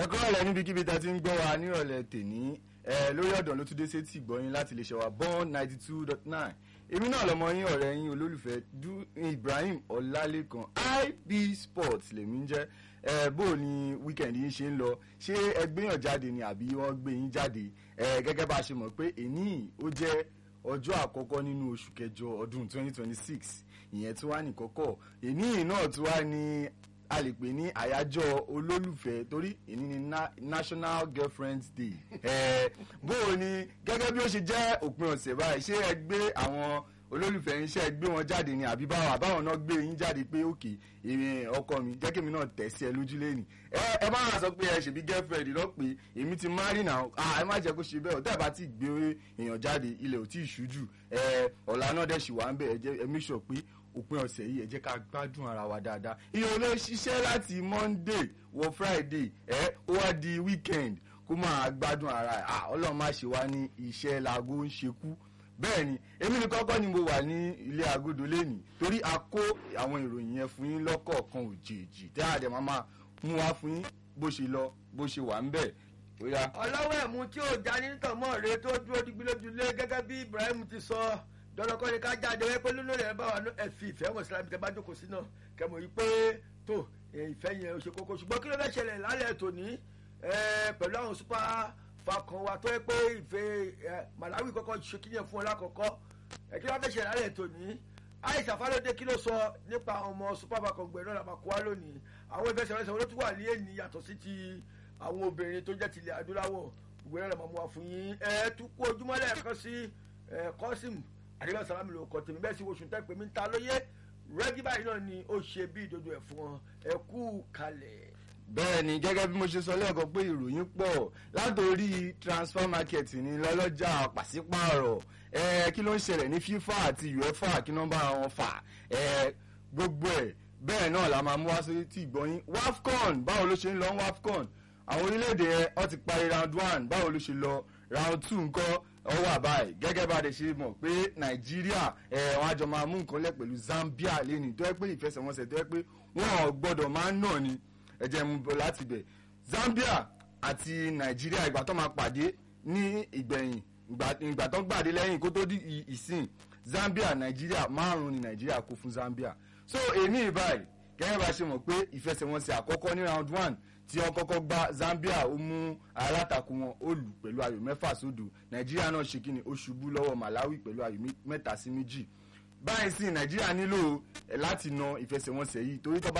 ẹ̀kọ́ ọ̀lẹ́ níbikíbi tá a ti ń gbọ́ wa nírọ̀lẹ́ tèní ẹ lórí ọ̀dàn ló tún dé sétí ìgbọ́yìn láti lè ṣe wa born ninety two dot nine èmi náà lọmọ yín ọ̀rẹ́ yín olólùfẹ́ du Ibrahim Ọlálékan IB Sports lèmi ń jẹ́ ẹ bó o ní weekend yín ṣe ń lọ ṣé ẹ gbéyàn jáde ni àbí wọ́n gbé yín jáde ẹ gẹ́gẹ́ bá a ṣe mọ̀ pé èní ó jẹ́ ọjọ́ àkọ́kọ́ nínú oṣù kẹjọ ọdún twenty twenty six ìyẹn tí wàá ní kọ́kọ́ èní náà tí wàá ní a lè pè ní àyájọ́ olólùfẹ́ torí èní ni na National Girlfriends Day ẹ bó o ní gẹ́gẹ́ bí ó ṣe jẹ́ òpin ọ̀sẹ̀ báyìí ṣé ẹ gbé àwọn olólùfẹ́ yín ṣé ẹ gbé wọn jáde ni àbí báwọn àbáwọn náà gbé yín jáde pé òkè èmi ọkọ mi jẹ́ kí èmi náà tẹ̀ sí ẹ lójú lẹ́nìí ẹ ẹ má wá sọ pé ẹ ṣèbí girlfriend lọ pé èmi ti marry now ah ẹ má jẹ́ kó ṣe bẹ́ẹ̀ ọ̀tẹ́ bá ti gbé èèyàn jáde ilẹ̀ ò tí ì ṣú jù ẹ ọ̀la náà dẹ̀ ṣì wà ń bẹ̀ ẹ jẹ́ ẹ make sure pé òpin ọ̀sẹ̀ yìí ẹ jẹ́ ká gbádùn ara wa dáadáa iye olè ṣiṣẹ́ láti monday wọ friday ẹ ó wá di weekend kó máa gbádùn ara ẹ ah ọlọ́run má ṣe wá ní iṣẹ́ laago ń ṣekú bẹ́ẹ̀ ni èmi ní kọ́kọ́ ni mo wà ní ilé agodo lẹ́nìí torí a kó àwọn ìròyìn yẹn fún yín lọ́kọ̀ọ̀kan òjèèjì tí a dẹ̀ máa máa mú wá fún yín bó ṣe lọ bó ṣe wà ń bẹ̀ ó yá. ọlọ́wọ́ ẹ̀mú tí ò já ní tọ̀mọ́ rẹ tó dúró digbí lójúlé gẹ́gẹ́ bí Ibrahim ti sọ dọ́dọ́kọ́ ni ká jáde wẹ́ pé lónìí rẹ̀ bá wà ní ẹ̀fì ìfẹ́ wọn sílámi tẹ́ bá jókòó sí náà kẹmọ̀ yìí pé tó ìfẹ́ yẹn ò ṣe kókó ṣùgbọ́n kí ló fẹ́ ṣẹlẹ̀ lálẹ́ tòní pẹ̀lú àwọn super falcon wa tó yẹ pé ìfẹ́ Malawi kọ́kọ́ ṣe kí yẹn fún ọ lákọ̀ọ́kọ́ kí ló fẹ́ ṣẹlẹ̀ lálẹ́ tòní Aisha Falode kí ló sọ nípa àwọn ọmọ super falcon gbẹ̀rẹ̀ náà làbàkọ́ wa lónìí àwọn ìfẹsẹ̀wọnsẹ̀ wọn ló tún wà ní ènìyàn yàtọ̀ sí ti àwọn obìnrin tó jẹ́ tilẹ̀ adúláwọ̀ gbẹ̀rẹ̀ náà mọ̀ wá fún yín ẹ tún kú ojúmọ́ lẹ́ẹ̀kan sí Kọ́sìm àdébẹ́ sàlámì ló kọ́ tèmi bẹ́ẹ̀ sì oṣù tẹ́ pé mi ń ta lóye rẹ́gí báyìí náà ni ó ṣe bí ìdodo ẹ̀ fún wọn ẹ kú kalẹ̀. bẹ́ẹ̀ ni gẹ́gẹ́ bí mo ṣe sọ lẹ́ẹ̀kan pé ìròyìn pọ̀ látòrí transfer market ní lọ́lọ́jà pàṣípààrọ̀ ẹ kí ló ń ṣẹlẹ̀ ní FIFA àti UEFA kí nọ́mbà wọn fà ẹ gbogbo ẹ̀ bẹ́ẹ̀ náà la máa mú wá sí ti ìgbọ́yìn WAFCON báwo ló ṣe ń lọ WAFCON àwọn orílẹ̀-èdè yẹn wọ́n ti parí round one báwo ló ṣe lọ round two nǹkan ó wà báyìí gẹ́gẹ́ bá a lè ṣe mọ̀ pé nàìjíríà ẹ̀ wọ́n á jọ máa mú nǹkan lẹ̀ pẹ̀lú zambia lẹ́nu tó yẹ pé ìfẹsẹ̀wọnsẹ̀ tó yẹ pé wọ́n ò gbọ́dọ̀ máa ń nà ni ẹ̀jẹ̀ mú bọ̀ láti bẹ̀ zambia àti nàìjíríà ìgbà tó máa pàdé ní ìgbẹ̀yìn ìgbà tó gbàdé lẹ́yìn kó tó di ìsìn zambia nàìjíríà márùn-ún ni nàìjíríà kó fún zambia so èmi ìbáyìí gẹ́gẹ́ bá a ṣe mọ̀ pé ìfẹsẹ̀wọnsẹ̀ àkọ́kọ́ ní round one tí wọ́n kọ́kọ́ gba Zambia ó mú alátakò wọn ó lù pẹ̀lú ayò mẹ́fà sódò Nàìjíríà náà ṣe kí ni ó ṣubú lọ́wọ́ Malawi pẹ̀lú ayò mẹ́ta sí méjì báyìí sí Nàìjíríà nílò láti na ìfẹsẹ̀wọnsẹ̀ yìí torí tó bá